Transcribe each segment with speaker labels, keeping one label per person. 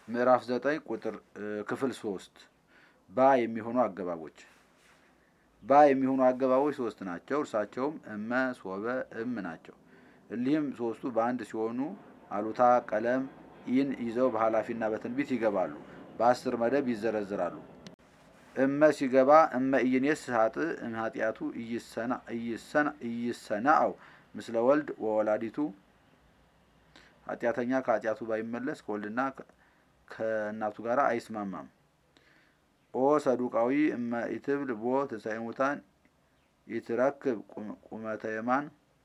Speaker 1: ምዕራፍ ዘጠኝ ቁጥር ክፍል ሶስት ባ የሚሆኑ አገባቦች ባ የሚሆኑ አገባቦች ሶስት ናቸው። እርሳቸውም እመ፣ ሶበ፣ እም ናቸው። እሊህም ሶስቱ በአንድ ሲሆኑ አሉታ ቀለም ኢን ይዘው በኃላፊና በትንቢት ይገባሉ። በአስር መደብ ይዘረዝራሉ። እመ ሲገባ እመ ኢይኔስ ሀጥ እም ኃጢአቱ ኢይሰናአው ምስለ ወልድ ወወላዲቱ ኃጢአተኛ ከኃጢአቱ ባይመለስ ከወልድና ከእናቱ ጋር አይስማማም። ኦ ሰዱቃዊ እመ ኢትብል ቦ ትንሣኤ ሙታን ኢትረክብ ቁመተ የማን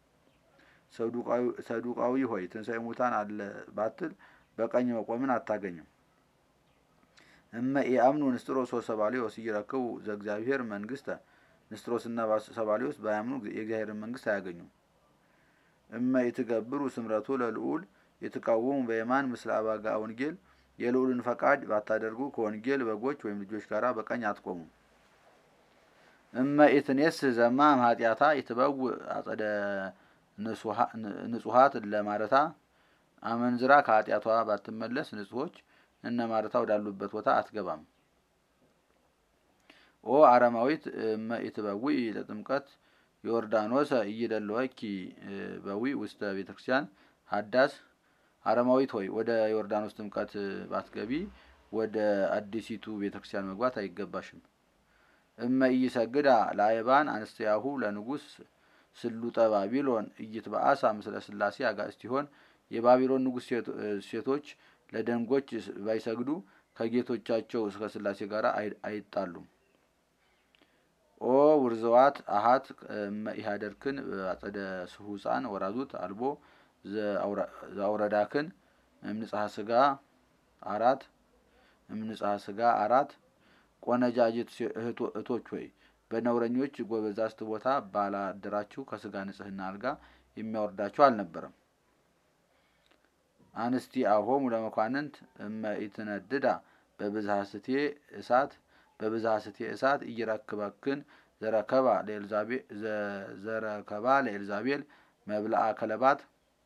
Speaker 1: ሰዱቃዊ ሆይ ትንሣኤ ሙታን አለ ባትል በቀኝ መቆምን አታገኝም። እመ ኢአምኑ ንስጥሮስ ወሰባሊዮስ ኢይረክቡ ዘእግዚአብሔር መንግስተ ንስጥሮስና ሰባሊዮስ ባያምኑ የእግዚአብሔርን መንግስት አያገኙም። እመ ኢትገብሩ ስምረቱ ለልዑል የተቃወሙ በየማን ምስለ አባጋ ወንጌል የልዑልን ፈቃድ ባታደርጉ ከወንጌል በጎች ወይም ልጆች ጋር በቀኝ አትቆሙም። እመ ኢትኔስ ዘማ ኃጢአታ የተበው አጸደ ንጹሀት ለማረታ አመንዝራ ከኃጢአቷ ባትመለስ ንጹሆች እነ ማረታ ወዳሉበት ቦታ አትገባም። ኦ አረማዊት እመ ኢትበዊ ለጥምቀት ዮርዳኖሰ እይደለወኪ በዊ ውስተ ቤተክርስቲያን ሀዳስ አረማዊት ሆይ ወደ ዮርዳኖስ ጥምቀት ባትገቢ ወደ አዲሲቱ ቤተክርስቲያን መግባት አይገባሽም። እመ ኢይሰግዳ ለአይባን አንስትያሁ ለንጉስ ስሉጠ ባቢሎን ኢይትበአሳ ምስለ ስላሴ አጋእዝቲሆን የባቢሎን ንጉስ ሴቶች ለደንጎች ባይሰግዱ ከጌቶቻቸው እስከ ስላሴ ጋር አይጣሉም። ኦ ውርዘዋት አሃት እመ ኢሃደርክን አጸደ ስሁፃን ወራዙት አልቦ ዘአውረዳክን እምንጽሐ ስጋ አራት እምንጽሐ ስጋ አራት ቆነጃጅት እህቶች ሆይ በነውረኞች ጎበዛዝት ቦታ ባላደራችሁ ከስጋ ንጽህና አልጋ የሚያወርዳችሁ አልነበረም። አንስቲ አሆሙ ለመኳንንት እመ ኢትነድዳ በብዝሃ ስቴ እሳት በብዝሃ ስቴ እሳት እይረክበክን ዘረከባ ዘረከባ ለኤልዛቤል መብልአ ከለባት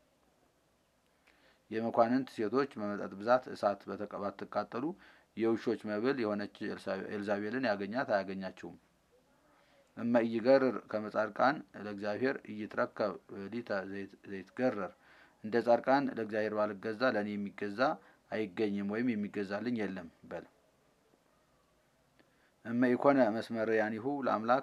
Speaker 1: የመኳንንት ሴቶች በመጠጥ ብዛት እሳት ባትቃጠሉ የውሾች መብል የሆነች ኤልዛቤልን ያገኛት አያገኛችውም። እመ ኢይገርር ከመጻድቃን ለእግዚአብሔር ኢይትረከብ ሊተ ዘይትገረር እንደ ጻድቃን ለእግዚአብሔር ባልገዛ ለእኔ የሚገዛ አይገኝም ወይም የሚገዛልኝ የለም በል። እመ ኢኮነ መስመርያኒሁ ለአምላክ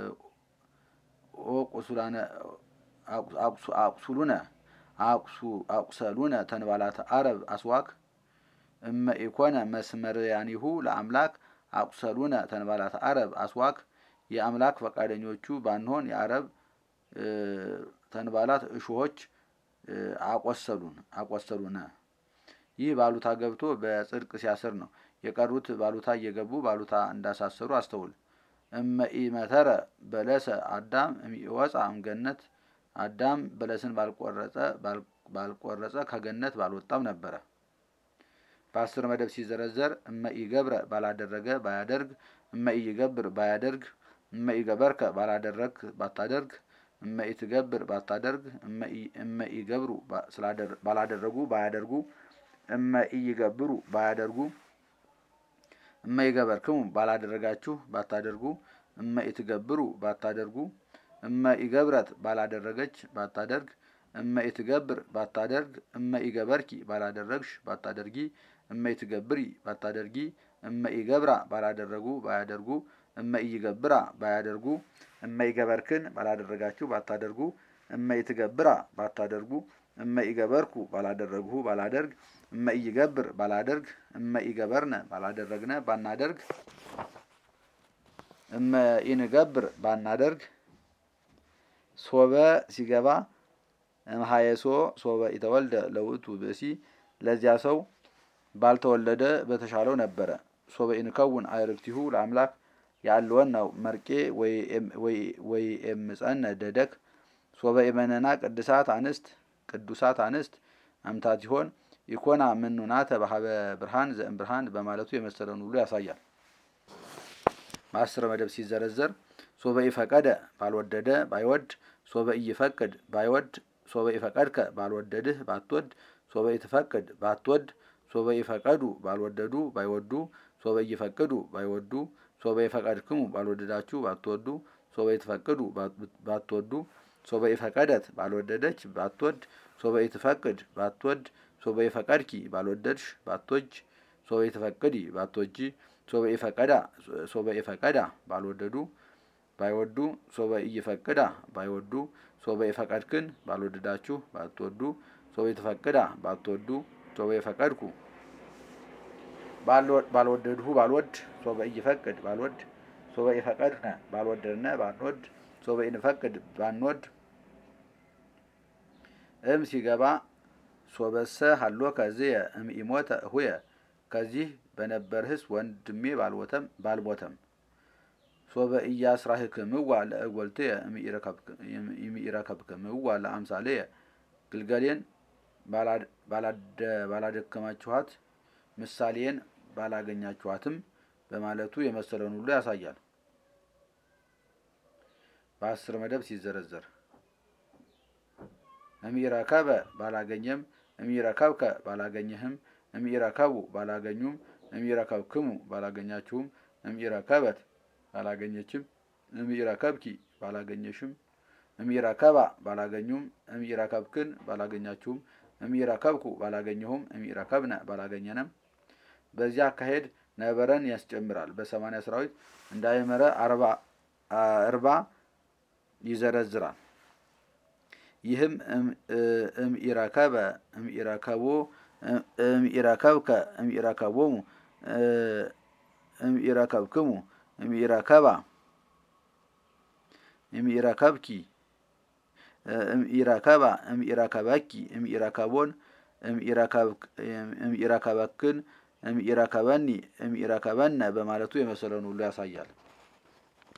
Speaker 1: ኦ ቁሱላነ አቁሱሉነ አቁሰሉነ ተንባላተ አረብ አስዋክ እመ ኢኮነ መስመርያኒሁ ለአምላክ አቁሰሉነ ተንባላተ አረብ አስዋክ የአምላክ ፈቃደኞቹ ባንሆን የአረብ ተንባላት እሾሆች አቆሰሉን አቆሰሉነ። ይህ ባሉታ ገብቶ በጽድቅ ሲያስር ነው። የቀሩት ባሉታ እየገቡ ባሉታ እንዳሳሰሩ አስተውል። እመ ኢመተረ በለሰ አዳም እሚወፃ እምገነት አዳም በለስን ባልቆረጸ ባልቆረጸ ከገነት ባልወጣም ነበረ። በአስር መደብ ሲዘረዘር እመ ኢገብረ ባላደረገ ባያደርግ እመ ኢይገብር ባያደርግ እመ ኢገበርከ ባላደረግ ባታደርግ እመ ኢትገብር ባታደርግ እመ ኢገብሩ ባላደረጉ ባያደርጉ እመ ኢይገብሩ ባያደርጉ እመ ኢገበርክሙ ባላደረጋችሁ ባታደርጉ እመ ኢትገብሩ ባታደርጉ እመ ኢገብረት ባላደረገች ባታደርግ እመ ኢትገብር ባታደርግ እመ ኢገበርኪ ባላደረግሽ ባታደርጊ እመ ኢትገብሪ ባታደርጊ እመ ኢገብራ ባላደረጉ ባያደርጉ እመ ኢይገብራ ባያደርጉ እመ ኢገበርክን ባላደረጋችሁ ባታደርጉ እመ ኢትገብራ ባታደርጉ እመ ኢገበርኩ ባላደረግሁ ባላደርግ እመ ኢይገብር ባላደርግ እመ ኢገበርነ ባላደረግነ ባናደርግ እመ ኢንገብር ባናደርግ ሶበ ሲገባ እምሃየሶ ሶበ ኢተወልደ ለውእቱ ብእሲ ለዚያ ሰው ባልተወለደ በተሻለው ነበረ። ሶበ ኢንከውን አዕርክቲሁ ለአምላክ ያለወን ነው መርቄ ወይ ኤምፀነ ደደክ ሶበ ኢመነና ቅድሳት አንስት ቅዱሳት አንስት አምታት ሲሆን ኢኮና ምኑናተ በሀበ ብርሃን ዘእም ብርሃን በማለቱ የመሰለውን ሁሉ ያሳያል። በአስር መደብ ሲዘረዘር ሶበ ኢፈቀደ ባልወደደ ባይወድ ሶበ ኢይፈቅድ ባይወድ ሶበ ኢፈቀድከ ባልወደድህ ባትወድ ሶበ ኢትፈቅድ ባትወድ ሶበ ይፈቀዱ ባልወደዱ ባይወዱ ሶበ ይፈቅዱ ባይወዱ ሶበ ይፈቀድክሙ ባልወደዳችሁ ባትወዱ ሶበ ይትፈቅዱ ባትወዱ ሶበ ይፈቀደት ባልወደደች ባትወድ ሶበ ይትፈቅድ ባትወድ ሶበ ይፈቀድኪ ባልወደድሽ ባትወጅ ሶበ ይትፈቅዲ ባትወጂ ሶበ ይፈቀዳ ሶበ ይፈቀዳ ባልወደዱ ባይወዱ ሶበ ኢይፈቅዳ ባይወዱ ሶበ ይፈቀድክን ባልወደዳችሁ ባትወዱ ሶበ ይትፈቅዳ ባትወዱ ሶበ ይፈቀድኩ ባልወደድሁ ባልወድ ሶበ ኢይፈቅድ ባልወድ ሶበ ይፈቀድነ ባልወደድነ ባንወድ ሶበ ኢንፈቅድ ባንወድ እም ሲገባ ሶበሰ ሀሎ ከዝየ እም ኢሞተ ሁየ ከዚህ በነበርህስ ወንድሜ ባልሞተም ባልሞተም ሶበ ኢያስራህክምዋ ለእጐልትየ እምኢረከብክምዋ ለአምሳልየ ግልገሌን ባላደከማችኋት ምሳሌን ባላገኛችኋትም በማለቱ የመሰለውን ሁሉ ያሳያል። በአስር መደብ ሲዘረዘር እምኢረከበ ባላገኘም እምኢረከብከ ባላገኘህም እምኢረከቡ ባላገኙም እምኢረከብክሙ ባላገኛችሁም እምኢረከበት ባላገኘችም እምኢረከብኪ ባላገኘሽም እምኢረከባ ባላገኙም እምኢረከብክን ባላገኛችሁም እምኢረከብኩ ባላገኘሁም እምኢረከብነ ባላገኘንም በዚህ አካሄድ ነበረን ያስጨምራል። በሰማንያ ሰራዊት እንዳይመረ እርባ ይዘረዝራል። ይህም እምኢረከበ እምኢረከቦ እምኢረከብከ እምኢረከቦሙ እምኢረከብክሙ እምኢረከባ እምኢረከብኪ እምኢረከባ እምኢረከበኪ እምኢረከቦን እምኢረከበክን እምኢረከበኒ እምኢረከበነ በማለቱ የመሰለውን ሁሉ ያሳያል።